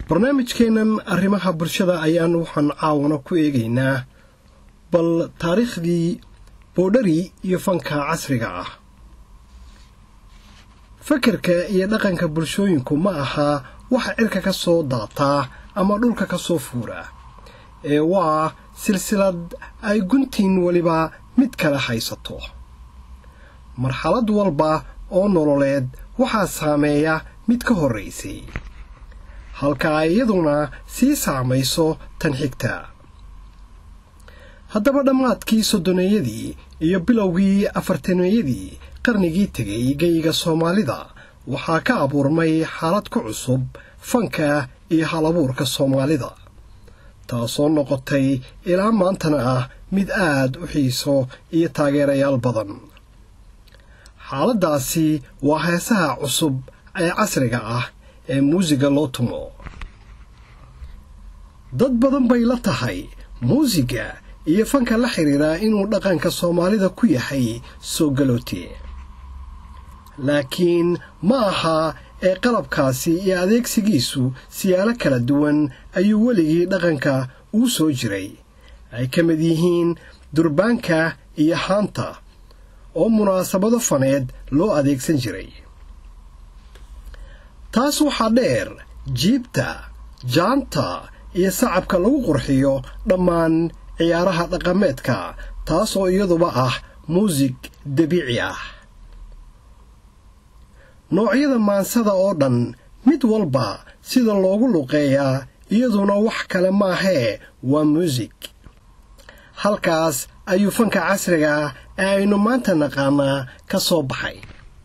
barnaamijkeennan arrimaha bulshada ayaan waxaan caawana ku eegaynaa bal taariikhdii boodhari iyo fanka casriga ah fakerka iyo dhaqanka bulshooyinku ma aha waxa cirka ka soo daataa ama dhulka ka soo fuura ee waa silsilad ay guntiin weliba mid kale haysato marxalad walba oo nololeed waxaa saameeya mid ka horraysay halka ay iyaduna sii saamayso tan xigta haddaba dhammaadkii soddoneeyadii iyo bilowgii afartaneeyadii qarnigii tegay geyiga soomaalida waxaa ka abuurmay xaalad ku cusub fanka iyo halabuurka soomaalida taasoo noqotay ilaa maantana ah mid aad u xiiso iyo taageerayaal badan xaaladdaasi waa heesaha cusub ee casriga ah ee muusiga loo tumo dad badan bay la tahay muusiga iyo fanka la xidhiidhaa inuu dhaqanka soomaalida ku yahay soo galoote laakiin ma aha ee qalabkaasi iyo adeegsigiisu siyaalo kala duwan ayuu weligii dhaqanka uu soo jiray ay ka mid yihiin durbaanka iyo haanta oo munaasabado faneed loo adeegsan jiray taas waxaa dheer jiibta jaanta iyo sacabka lagu qurxiyo dhammaan ciyaaraha dhaqameedka taas oo iyaduba ah muusig dabiici ah noocyada maansada oo dhan mid walba sida loogu luqeeyaa iyaduna wax kale maahee waa muusig halkaas ayuu fanka casriga ee aynu maanta naqaanaa ka soo baxay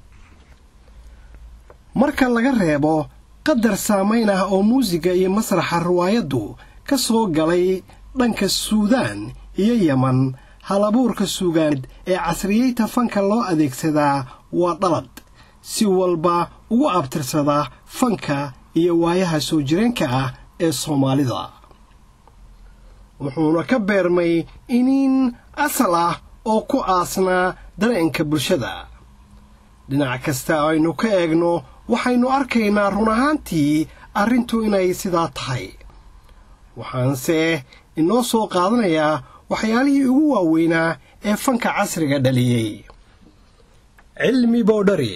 marka laga reebo qadar saamayn ah oo muusiga iyo masraxa riwaayaddu ka soo galay dhanka suudaan iyo yeman halabuurka suugaaneed ee casriyeyta fanka loo adeegsadaa waa dhalad si walba ugu abtirsada fanka iyo waayaha soo jireenka ah ee soomaalida wuxuuna ka beermay iniin asal ah oo ku aasnaa dareenka bulshada dhinac kasta aynu ka eegno waxaynu arkaynaa run ahaantii arrintu inay sidaa tahay waxaanse inoo soo qaadanayaa waxyaalihii ugu waaweynaa ee fanka casriga dhaliyey cilmi boodhari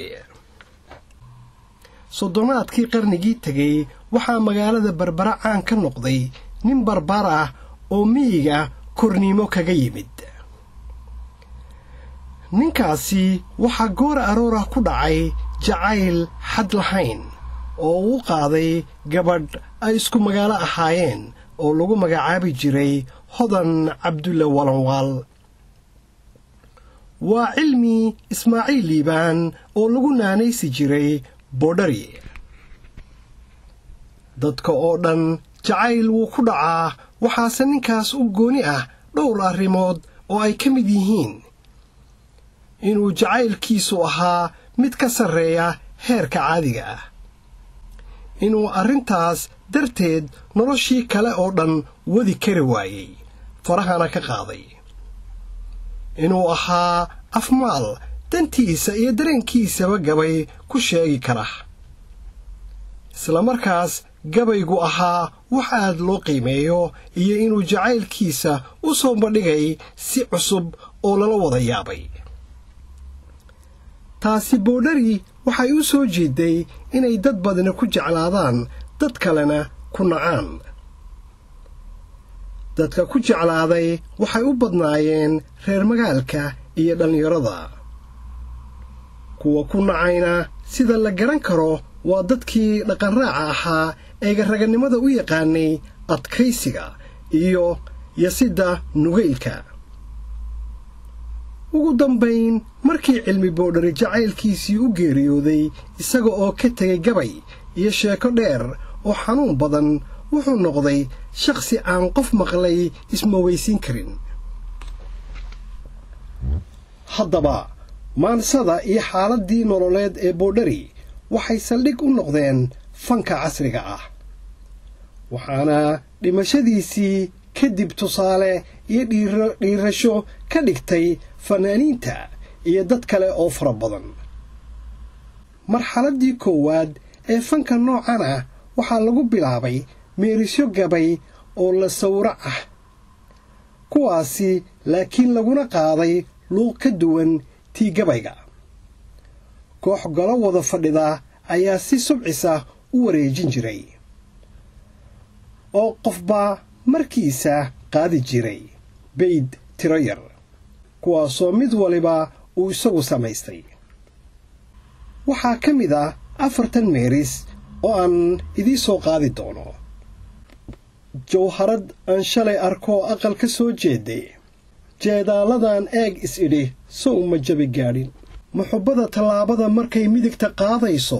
soddonaadkii qarnigii tegey waxaa magaalada barbara caan ka noqday nin barbar ah oo miyiga korniimo kaga yimid ninkaasi waxaa goor aroorah ku dhacay jacayl xad lahayn oo uu qaaday gabadh ay isku magaalo ahaayeen oo lagu magacaabi jiray hodan cabdulle walanwaal waa cilmi ismaaciil liibaan oo lagu naanaysi jiray boodhari dadka oo dhan jacayl wuu ku dhacaa waxaase ninkaas u gooni ah dhowr arrimood oo ay ka mid yihiin inuu jacaylkiisu ahaa mid ka sarreeya heerka caadiga ah inuu arrintaas darteed noloshii kale oo dhan wadi kari waayey farahana ka qaaday inuu ahaa afmaal dantiisa iyo dareenkiisaba gabay ku sheegi kara islamarkaas gabaygu ahaa wax aad loo qiimeeyo iyo inuu jacaylkiisa u soo bandhigay si cusub oo lala wada yaabay taasi boodhari waxay u soo jeeday inay dad badna ku jeclaadaan dad kalena ku nacaan dadka ku jeclaaday waxay u badnaayeen reer magaalka iyo dhallinyarada kuwa ku nacayna sida la garan karo waa dadkii dhaqanraaca ahaa eega raganimada u yaqaanay adkaysiga iyo yasidda nugaylka ugu dambayn markii cilmi boodhari jacaylkiisii u geeriyooday isaga oo ka tegay gabay iyo sheeko dheer oo xanuun badan wuxuu noqday shakhsi aan qof maqlay ismaweysiin karin haddaba maansada iyo xaaladdii nololeed ee boodhari waxay saldhig u noqdeen fanka casriga ah waxaana dhimashadiisii kadib tusaale iyo dhiirasho ka dhigtay fanaaniinta iyo dad kale oo fara badan marxaladdii koowaad ee fanka noocan ah waxaa lagu bilaabay meerisyo gabay oo la sawrac ah kuwaasi laakiin laguna qaaday luuq ka duwan tii gabayga koox golo wada fadhida ayaa si subcisa u wareejin jiray oo qofba markiisa qaadi jiray bayd tiro yar kuwaasoo mid waliba uu isagu samaystay waxaa ka mid ah afartan meeris oo aan idii soo qaadi doono jawharad aan shalay arkoo aqal ka soo jeeday jeedaaladan eeg is-idhi sow ma jabi gaadhin muxubbada tallaabada markay midigta qaadayso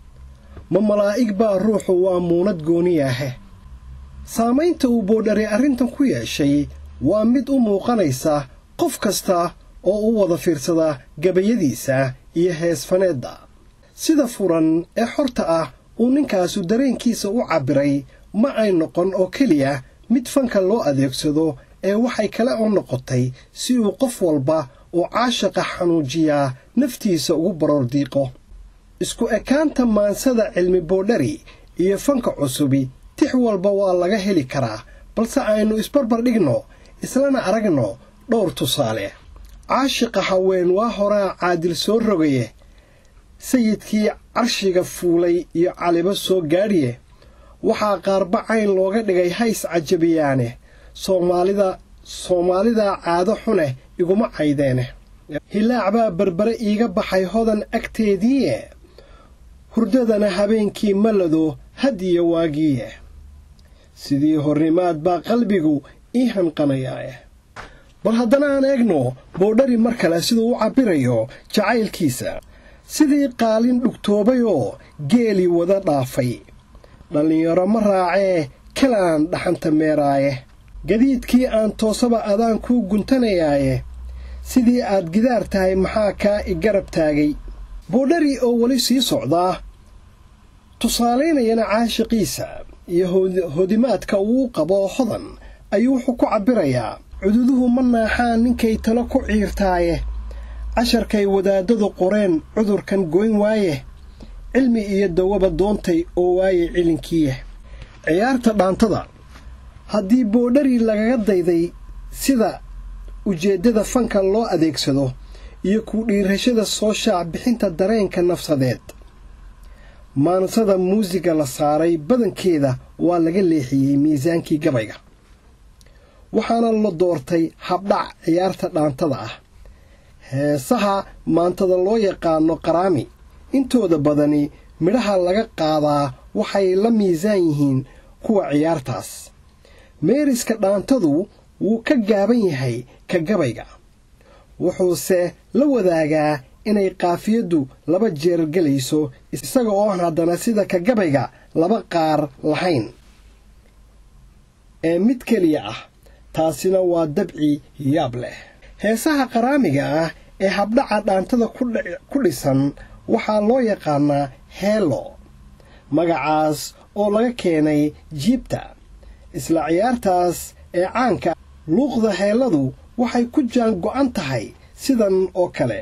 ma malaa'ig baa ruuxu waa muunad gooniyaahe saamaynta uu boodhari arrintan ku yeeshay waa mid u muuqanaysa qof kasta oo u wada fiirsada gabayadiisa iyo heesfaneedda sida furan ee xorta ah uu ninkaasu dareenkiisa u cabbiray ma ay noqon oo keliya mid fanka loo adeegsado ee waxay kale oo noqotay si uu qof walba oo caashaqa xanuujiyaa naftiisa ugu baroordiiqo isku ekaanta maansada cilmi boodhari iyo fanka cusubi tix walba waa laga heli karaa balse aynu isbarbar dhigno islana aragno dhowr tusaale caashiqa haween waa horaa caadil soo rogaye sayidkii carshiga fuulay iyo calibo soo gaadhiye waxaa qaarba cayn looga dhigay hays cajabiyaane soomaalida soomaalidaa caado xune iguma caydeene hilaac baa berbere iiga baxay hodan agteediiye hurdadana habeenkii malado hadiyo waagiiye sidii hornimaad baa qalbigu ii hanqanayaae bal haddana aan eegno boodhari mar kale siduu u cabbirayo jacaylkiisa sidii qaalin dhugtoobay oo geelii wada dhaafay dhallinyaro ma raacee kalaan dhaxanta meeraaye gadiidkii aan toosaba adaan kuu guntanayaaye sidii aad gidaar tahay maxaa kaa i garab taagay boodhari oo weli sii socdaa tusaalaynayana caashiqiisa iyo hodimaadka uu qabo hodan ayuu wuxuu ku cabbirayaa cududuhu ma naaxaan ninkay talo ku ciirtaaye casharkay wadaadadu qoreen cudurkan goyn waaye cilmi iyo dawaba doontay oo waaye cilinkiiya ciyaarta dhaantada haddii boodhari lagaga dayday sida ujeeddada fanka loo adeegsado iyo ku dhiirashada soo shaac bixinta dareenka nafsadeed maansada muusiga la saaray badankeeda waa laga leexiyey miisaankii gabayga waxaana la doortay habdhac ciyaarta dhaantada ah heesaha maantada loo yaqaano qaraami intooda badani midhaha laga qaadaa waxay la miisaan yihiin kuwa ciyaartaas meeriska dhaantadu wuu ka gaaban yahay ka gabayga wuxuuse la wadaagaa inay qaafiyaddu laba jeer gelayso isaga oon haddana sida ka gabayga laba qaar lahayn ee mid keliya ah taasina waa dabci yaab leh heesaha qaraamiga ah ee habdhaca dhaantada ku dhisan waxaa loo yaqaanaa heelo magacaas oo laga keenay jiibta isla ciyaartaas ee caanka luuqda heelladu waxay ku jaan go'an tahay sidan oo kale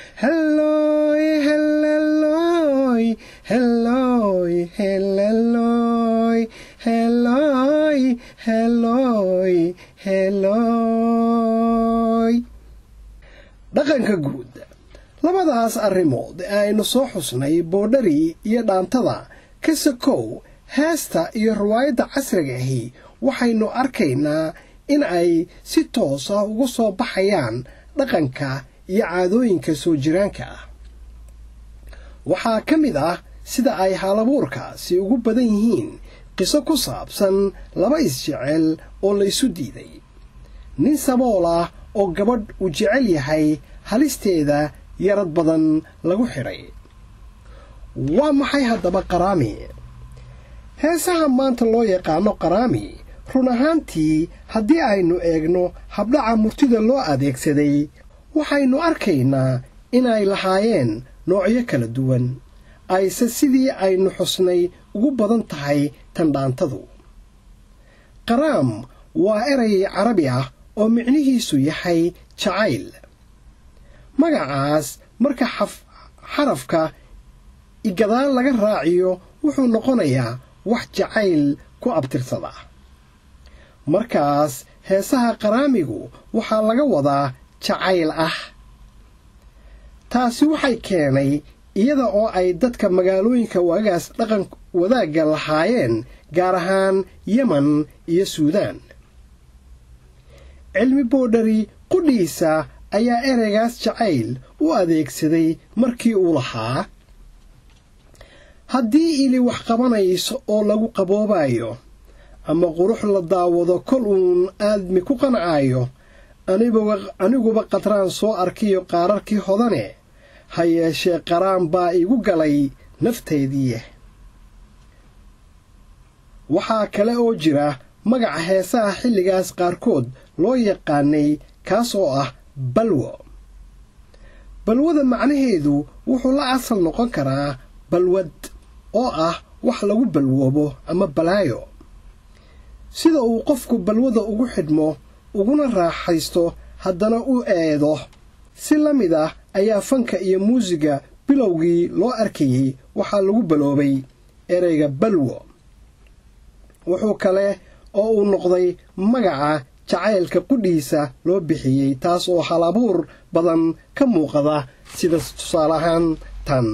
dhaqanka guud labadaas arrimood ee aynu soo xusnay boodhari iyo dhaantada ka sakow heesta iyo riwaayadda casriga ahi waxaynu arkaynaa in ay si toos ah uga soo baxayaan dhaqanka iyo caadooyinka soo jiraanka ah waxaa ka mid ah sida ay haalabuurkaasi ugu badan yihiin qiso ku saabsan laba isjecel oo laysu diiday nin sabool ah oo gabadh uu jecel yahay halisteeda yarad badan lagu xidhay waa maxay haddaba qaraami heesaha maanta loo yaqaano qaraami run ahaantii haddii aynu eegno habdhaca murtida loo adeegsaday waxaynu arkaynaa inay lahaayeen noocyo kala duwan ayse sidii aynu xusnay ugu badan tahay tandhaantadu qaraam waa eray carabi ah oo micnihiisu yahay jacayl magacaas marka xarafka igadaal laga raaciyo wuxuu noqonayaa wax jacayl ku abtirsada markaas heesaha qaraamigu waxaa laga wadaa jacayl ah taasi waxay keenay iyada oo ay dadka magaalooyinka waagaas dhaqan wadaagga lahaayeen gaar ahaan yeman iyo suudaan cilmi boodhari qudhiisa ayaa ereygaas jacayl u adeegsaday markii uu lahaa haddii ili wax qabanayso oo lagu qaboobayo ama qurux la daawado kol uun aadmi ku qancaayo aniguba qadraan soo arkiyo qaararkii hodane ha yeeshee qaraan baa igu galay nafteediiye waxaa kale oo jira magaca heesaha xilligaas qaarkood loo yaqaanay kaas oo ah balwo balwada macnaheedu wuxuu la asal noqon karaa balwad oo ah wax lagu balwoobo ama balaayo sida uu qofku balwada ugu xidhmo uguna raaxaysto haddana u eedo si la mid ah ayaa fanka iyo muusiga bilowgii loo arkayey waxaa lagu baloobay ereyga balwo wuxuu kale oo uu noqday magaca jacaylka qudhiisa loo bixiyey taas oo hal abuur badan ka muuqada sida tusaale ahaan tan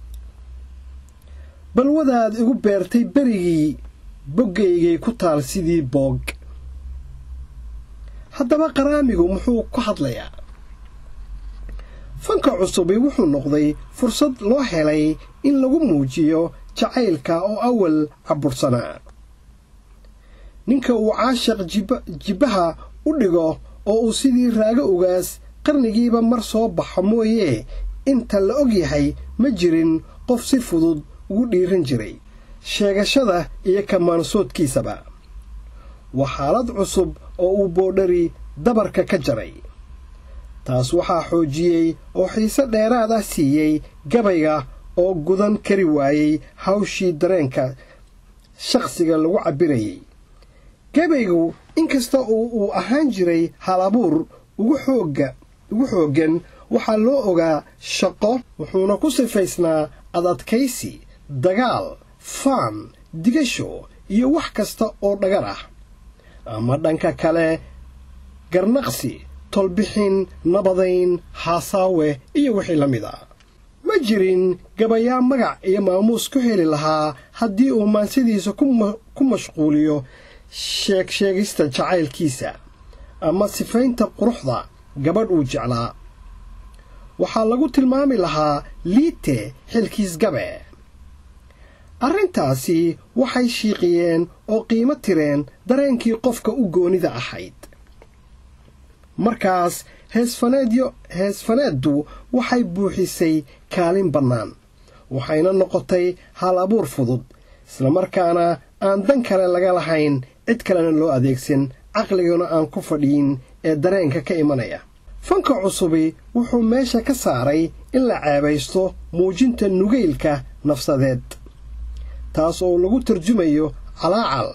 balwadaad igu beertay berigii boggaygay ku taal sidii boog haddaba qaraamigu muxuu ku hadlayaa fanka cusubi wuxuu noqday fursad loo helay in lagu muujiyo jacaylka oo awal cabursanaa ninka uu caashiq jibbaha u dhigo oo uu sidii raago ugaas qarnigiiba mar soo baxo mooyee inta la og yahay ma jirin qof si fudud ugu dhiiran jiray sheegashada iyo kamaansoodkiisaba waa xaalad cusub oo uu boodhari dabarka ka jaray taas waxaa xoojiyey oo xiise dheeraad ah siiyey gabayga oo gudan kari waayey hawshii dareenka shakhsiga lagu cabbirayay gabaygu inkasta oo uu ahaan jiray hal abuur ugu xooggan waxaa loo ogaa shaqo wuxuuna ku sifaysnaa adadkaysi dagaal faan digasho iyo wax kasta oo dhagar ah ama dhanka kale garnaqsi tolbixin nabadayn haasaawe iyo wixii la mid a ma jirin gabayaa magac iyo maamuus ku heli lahaa haddii uu maansadiisa ku mashquuliyo sheegsheegista jacaylkiisa ama sifaynta quruxda gabadh uu jeclaa waxaa lagu tilmaami lahaa liite xilkiis gabe arrintaasi waxay shiiqiyeen oo qiimo tireen dareenkii qofka u goonida ahayd markaas heesfaneeddu waxay buuxisay kaalin bannaan waxayna noqotay hal abuur fudud islamarkaana aan dan kale laga lahayn cid kalena loo adeegsan caqliguna aan ku fadhiyin ee dareenka ka imanaya fanka cusubi wuxuu meesha ka saaray in la ceebaysto muujinta nugaylka nafsadeed taas oo lagu tarjumayo calaacal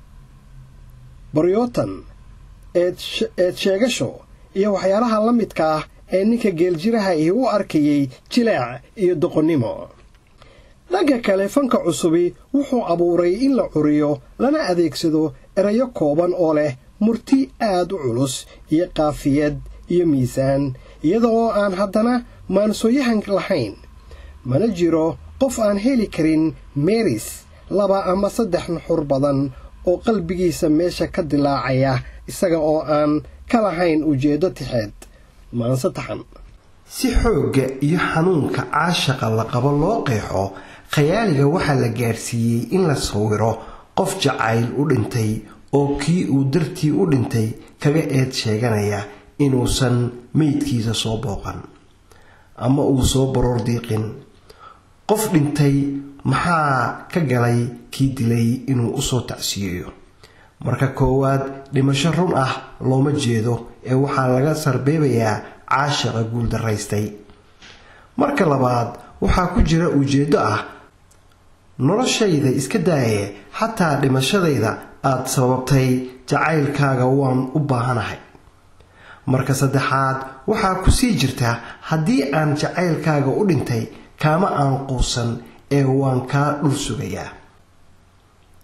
baryootan eed sheegasho iyo waxyaalaha la midka ah ee ninka geeljiraha ihi u arkayey jilaac iyo doqonnimo dhanka kale fanka cusubi wuxuu abuuray in la curiyo lana adeegsado erayo kooban oo leh murti aad u culus iyo qaafiyad iyo miisaan iyada oo aan haddana maansooyahan lahayn mana jiro qof aan heli karin meris laba ama saddex nuxur badan oo qalbigiisa meesha ka dilaacaya isaga oo aan ka lahayn ujeeddo tixeed maanse taxan si xoogga iyo xanuunka caashaqa la qabo loo qeexo khayaaliga waxaa la gaarsiiyey in la sawiro qof jacayl u dhintay oo kii uu dartii u dhintay kaga eed sheeganaya inuusan meydkiisa soo booqan ama uu soo baroor diiqin qof dhintay maxaa ka galay kii dilay inuu usoo tacsiyeeyo marka koowaad dhimasho run ah looma jeedo ee waxaa laga sarbeebayaa caashaqa guuldaraystay marka labaad waxaa ku jira ujeeddo ah noloshayda iska daaye xataa dhimashadayda aad sababtay jacaylkaaga waan u baahanahay marka saddexaad waxaa ku sii jirta haddii aan jacaylkaaga u dhintay kaama aan quusan ee waan kaa dhul sugayaa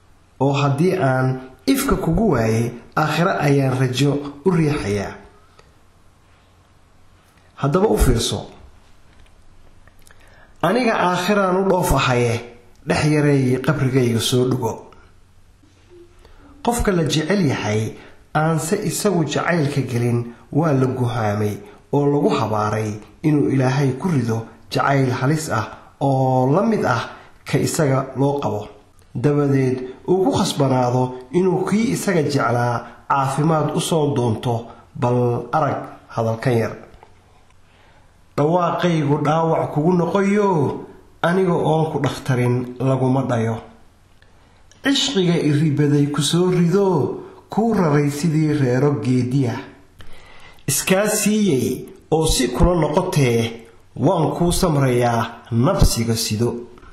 oo haddii aan ifka kugu waayay aakhiro ayaan rajo u riixayaa haddaba u fiirso aniga aakhiraan u dhoof ahaye dhex yareeyay qabrigayga soo dhugo qofka la jecel yahay aanse isagu jacaylka gelin waa la guhaamay oo lagu habaaray inuu ilaahay ku rido jacayl halis ah oo la mid ah ka isaga loo qabo dabadeed uu ku khasbanaado inuu kii isaga jeclaa caafimaad u soo doonto bal arag hadalkan yar dhawaaqaygu dhaawac kugu noqoyo aniga oon ku dhakhtarin laguma dhayo cishqiga iribaday ku soo rido kuu raray sidii reero geediya iskaa siiyey oo si kula noqotee waan kuu samrayaa nabsiga sido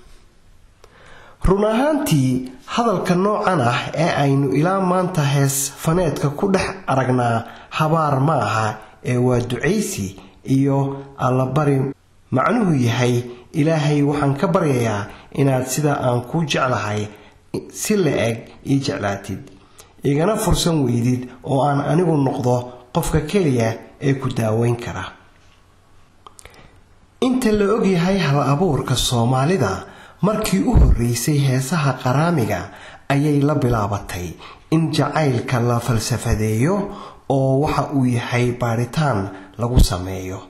run ahaantii hadalka noocan ah ee aynu ilaa maanta hees faneedka ku dhex aragnaa habaar ma aha ee waa ducaysi iyo allabari macnuhu yahay ilaahay waxaan ka baryayaa inaad sida aan kuu jeclahay si la eg ii jeclaatid igana fursan weydid oo aan anigu noqdo qofka keliya ee ku daaweyn kara inta la ogyahay hal abuurka soomaalida markii u horreysay heesaha qaraamiga ayay la bilaabatay in jacaylka la falsafadeeyo oo waxa uu yahay baadhitaan lagu sameeyo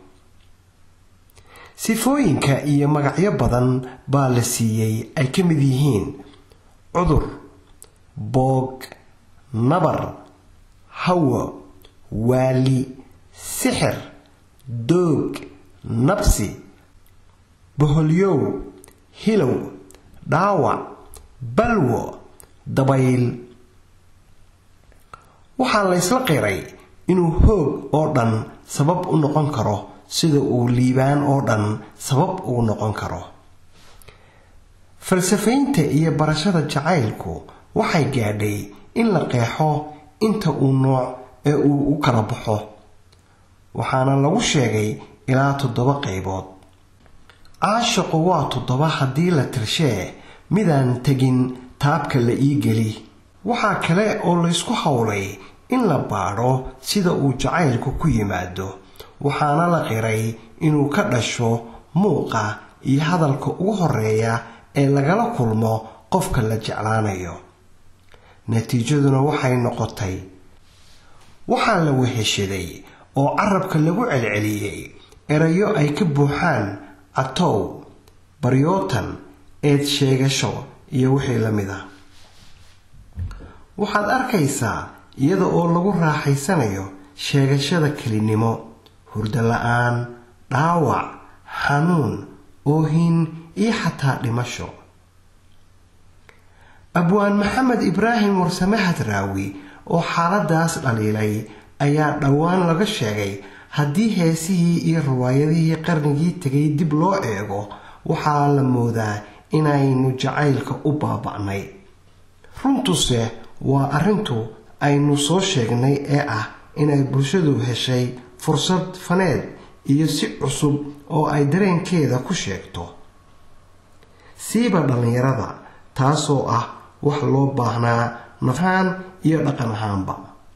sifooyinka iyo magacyo badan baa la siiyey ay ka mid yihiin cudur boog nabar hawo waali sixir doog nabsi boholyow hilow dhaawac balwo dabayl waxaa laysla qiray inuu hoog oo dhan sabab u noqon karo sida uu liibaan oo dhan sabab ugu noqon karo falsafaynta iyo barashada jacaylku waxay gaadhay in la qeexo inta uu nooc ee uu u kala baxo waxaana lagu sheegay ilaa toddoba qaybood caashaqu waa toddoba haddii la tirshee midaan tegin taabka la ii geli waxaa kale oo laysku howlay in la baadho sida uu jacaylku ku yimaado waxaana la qiray inuu ka dhasho muuqa iyo hadalka ugu horeeya ee lagala kulmo qofka la jeclaanayo natiijaduna waxay noqotay waxaa la weheshaday oo carabka lagu celceliyey erayo ay ka buuxaan catow baryootan eed sheegasho iyo wixii la mid ah waxaad arkaysaa iyada oo lagu raaxaysanayo sheegashada kelinimo hurdo la-aan dhaawac xanuun oohin iyo xataa dhimasho abwaan maxamed ibraahim warsame hadraawi oo xaaladaas dhaliilay ayaa dhowaan laga sheegay haddii heesihii iyo riwaayadihii qarnigii tegay dib loo eego waxaa la moodaa inaynu jacaylka u baaba'nay runtuse waa arrintu aynu soo sheegnay ee ah inay bulshadu heshay fursad faneed iyo si cusub oo ay dareenkeeda ku sheegto siiba dhallinyarada taasoo ah wax loo baahnaa nafahaan iyo dhaqan ahaanba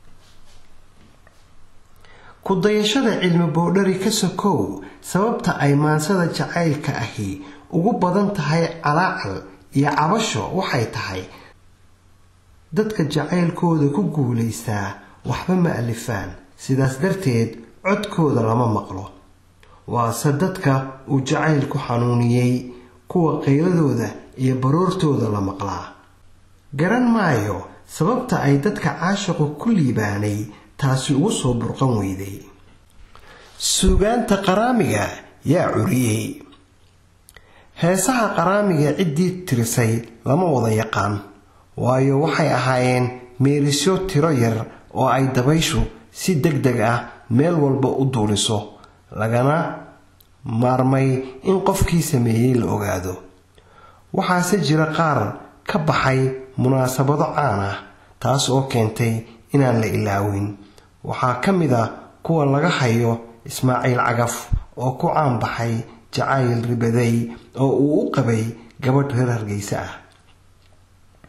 ku dayashada cilmi boodhari ka sokow sababta ay maansada jacaylka ahi ugu badan tahay calaacal iyo cabasho waxay tahay dadka jacaylkooda ku guulaystaa waxba ma alifaan sidaas darteed codkooda lama maqlo waase dadka uu jacaylku xanuuniyey kuwa qayladooda iyo baroortooda la maqlaa garan maayo sababta ay dadka caashiqu ku liibaanay taasi ugu soo burqan weyday suugaanta qaraamiga yaa curiyey heesaha qaraamiga ciddii tirisay lama wada yaqaan waayo waxay ahaayeen meerisyo tiro yar oo ay dabayshu si deg deg ah meel walba u duuliso lagana maarmay in qofkii sameeyey la ogaado waxaase jira qaar ka baxay munaasabado caan ah taas oo keentay inaan la ilaawin waxaa ka mid a kuwa laga hayo ismaaciil cagaf oo ku caan baxay jacayl ribaday oo uu u qabay gabadh reer hargeysa ah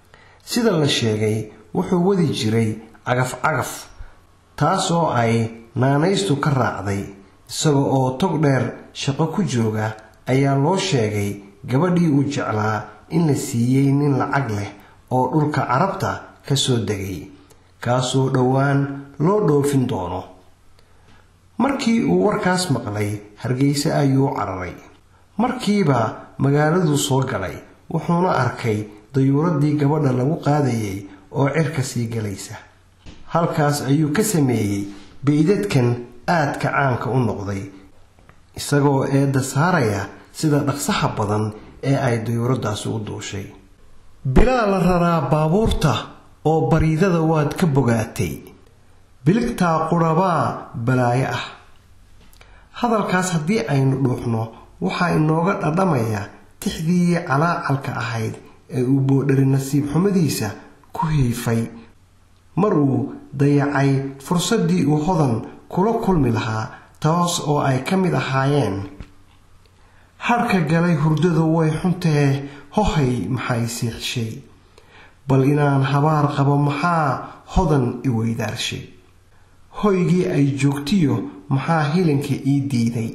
sida la sheegay wuxuu wadi jiray cagaf cagaf taas oo ay naanaystu ka raacday isaga oo tog dheer shaqo ku jooga ayaa loo sheegay gabadhii uu jeclaa in la siiyey nin lacag leh oo dhulka carabta ka soo degay kaasoo dhowaan loo dhoofin doono markii uu warkaas maqlay hargeyse ayuu cararay markiiba magaaladuu soo galay wuxuuna arkay dayuuradii gabadha lagu qaadayay oo cirka sii galaysa halkaas ayuu ka sameeyey baydadkan aadka caanka u noqday isagoo eedda saaraya sida dhaqsaha badan ee ay dayuuradaasi u duushay bilaa la raraa baabuurta oo bariidada waad ka bogaatay biligtaa qurabaa balaayo ah hadalkaas haddii aynu dhuuxno waxaa inooga dhadhamaya tixdii calaacalka ahayd ee uu boodhari nasiib xumadiisa ku hiifay mar uu dayacay fursaddii uu hodan kula kulmi lahaa taas oo ay ka mid ahaayeen harka galay hurdadu way xuntee hohay maxay siixshay bal inaan habaar qabo maxaa hodan i weydaarshay hoygii ay joogtiyo maxaa hilinka ii diiday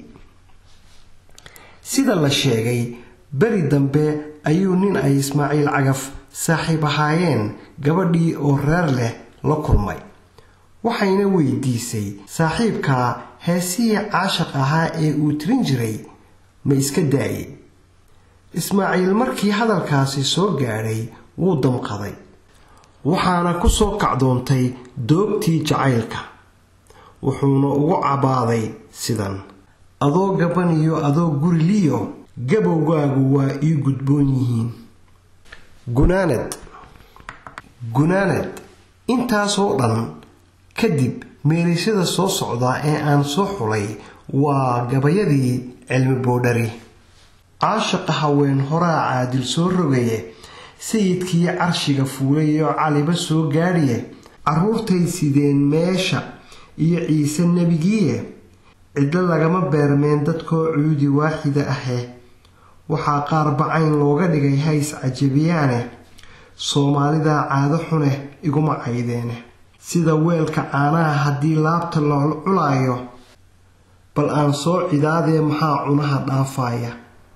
sida la sheegay beri dambe ayuu nin ay ismaaciil cagaf saaxiib ahaayeen gabadhii oo reer leh la kulmay waxayna weydiisay saaxiibkaa heesihii caashaq ahaa ee uu tirin jiray ma iska daayey ismaaciil markii hadalkaasi soo gaadhay wuu damqaday waxaana ku soo kacdoontay doogtii jacaylka wuxuuna ugu cabaaday sidan adoo gaban iyo adoo guriliyo gabowgaagu waa ii gudboon yihiin gunaanad gunaanad intaasoo dhan kadib meerisyada soo socdaa ee aan soo xulay waa gabayadii cilmi boodhari caashaqa haween horaa caadil soo rogaye sayidkii carshiga fuulayo caliba soo gaadhiye carruurtay sideen meesha iyo ciise nebigiiye cidlo lagama beermeen dadkoo cuudi waaxida ahe waxaa qaar bacayn looga dhigay hays cajabiyaane soomaalidaa caado xune iguma caydeene sida weelka caanaha haddii laabta la culaayo bal aan soo cidaadee maxaa cunaha dhaafaya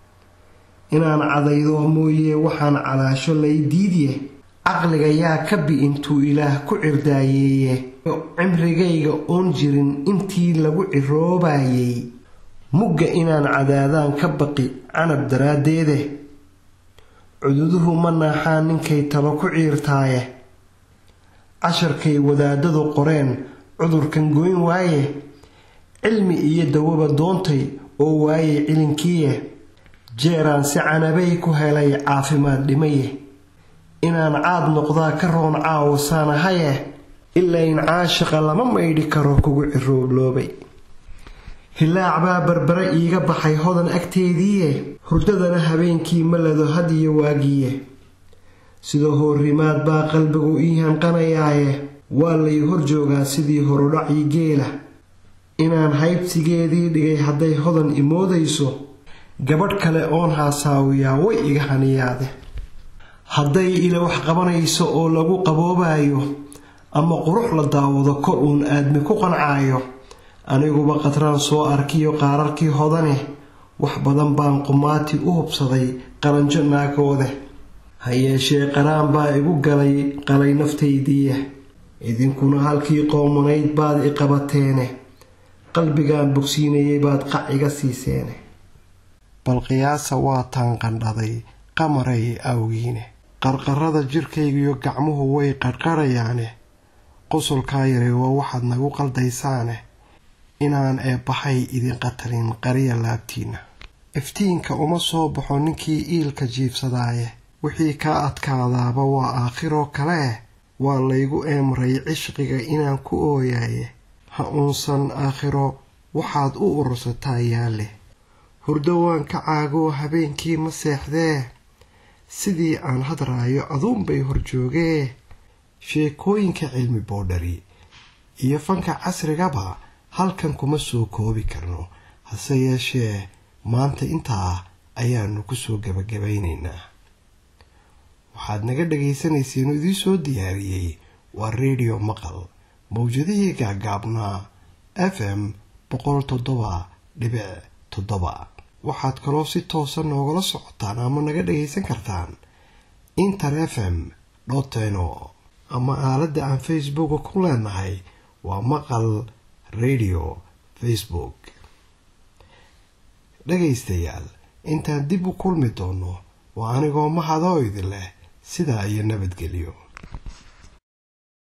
inaan cadaydo mooye waxaan calaasho lay diidye caqliga yaa ka bi intuu ilaah ku cirdaayeeye cimrigayga oon jirin intii lagu ciroobayay mugga inaan cadaadaan ka baqi canab daraaddeede cududuhu ma naaxaan ninkay talo ku ciirtaaye casharkay wadaadadu qoreen cudurkan goyn waaye cilmi iyo dawaba doontay oo waaye cilinkiiye jeeraan si canabay ku helay caafimaad dhimaye inaan caad noqdaa ka roon caawo saanahaye ilayn caashaqa lama maydhi karo kugu ciroobloobay hilaac baa barbare iiga baxay hodan agteediiye hurdadana habeenkii malado had iyo waagiye sidoo hoorrimaad baa qalbigu ii hanqanayaaye waa lay hor joogaa sidii horudhacii geela inaan haybsigeedii dhigay hadday hodan imoodayso gabadh kale oon haasaawiyaa way iga haniyaade hadday ila wax qabanayso oo lagu qaboobayo ama qurux la daawado kor uun aadmi ku qancaayo aniguba qatraan soo arkiyo qaararkii hodane wax badan baan qumaati u hubsaday qaranjo naagoode ha yeeshee qaraan baa igu galay qalay naftaydiiya idinkuna halkii qoomanayd baad i qabateene qalbigaan bogsiinayay baad qac iga siiseene bal qiyaasa waataan qandhaday qamaray awgiine qarqarada jirkaygiyo gacmuhu way qarqarayaane qosolkaa yaray waa waxaad nagu qaldaysaane inaan eebbahay idin qatalin qariya laabtiinna iftiinka uma soo baxo ninkii iilka jiibsadaaye wixii kaa adkaadaaba waa aakhiroo kalee waa laygu eemray cishqiga inaan ku ooyaaye ha uunsan aakhiro waxaad u urursataa yaalle hurdo waan ka caagoo habeenkii ma seexdee sidii aan hadraayo aduunbay horjoogee sheekooyinka cilmi boodhari iyo fanka casrigaba halkan kuma soo koobi karno hase yeeshee maanta intaa ayaanu ku soo gebagabaynaynaa waxaad naga dhagaysanayseen oo idiin soo diyaariyey waa redio maqal mawjadihii gaagaabnaa f m boqol toddoba dhibic toddoba waxaad kaloo si toosa noogala socotaan ama naga dhagaysan kartaan inter f m dhoteno ama aaladda aan facebooka ku leenahay waa maqal radio facebook dhagaystayaal intaan dib u kulmi doono waa anigoo mahadoo idin leh sidaa iyo nabadgelyo